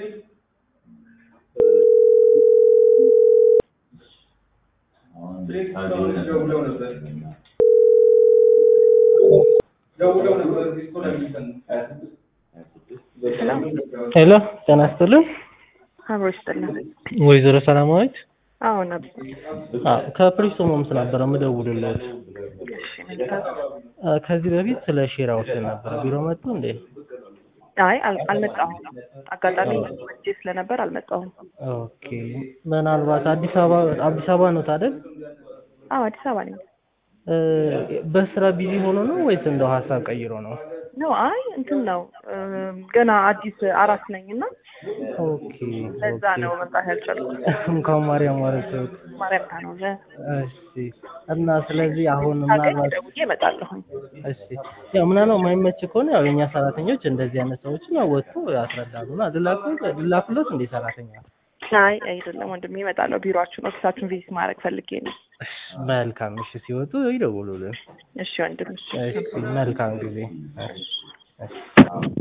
ደውለው ነበር ደውለው ነበር ዲስኮ ለሚሰን ሄሎ ጤና ይስጥልኝ አብሮ ይስጥልን። ወይዘሮ ሰላማዊት አዎ ነበር። አዎ ከፕሪስ ሆምስ ነበረ የምደውልልዎት እሺ መልካም። አ፣ ከዚህ በፊት ስለ ሼር አውርተን ነበረ ቢሮ መጡ እንዴ አይ አል- አልመጣሁም። አጋጣሚ ወጄ ስለነበር አልመጣሁም። ኦኬ ምናልባት አዲስ አበባ አዲስ አበባ ነው አይደል አዎ አዲስ አበባ ነኝ። እ፣ በስራ ቢዚ ሆኖ ነው ወይስ እንደው ሀሳብ ቀይሮ ነው ነው አይ እንትን ነው እም፣ ገና አዲስ አራስ ነኝ እና ኦኬ ለዛ ነው መምጣት ያልቻልኩት። እንኳን ማርያም ማረችት ማርያም ታኖረ እሺ እና ስለዚህ አሁን ሳገኝ ምናልባት ደውዬ እመጣለሁኝ። እሺ ያው ምናልባት የማይመች ከሆነ ያው የኛ ሰራተኞች እንደዚህ አይነት ሰዎችን ያው ወጥቶ ያስረዳሉና ልላኩ ልላኩለት እንዴ ሰራተኛ አይ አይደለም ወንድሜ እመጣለሁ። ቢሮአችሁን ኦፊሳችሁን ቪዚት ማድረግ ፈልጌ ነው። መልካም እሺ ሲወጡ ይደውሉልን እሺ ወንድም እሺ እሺ መልካም ጊዜ እሺ እሺ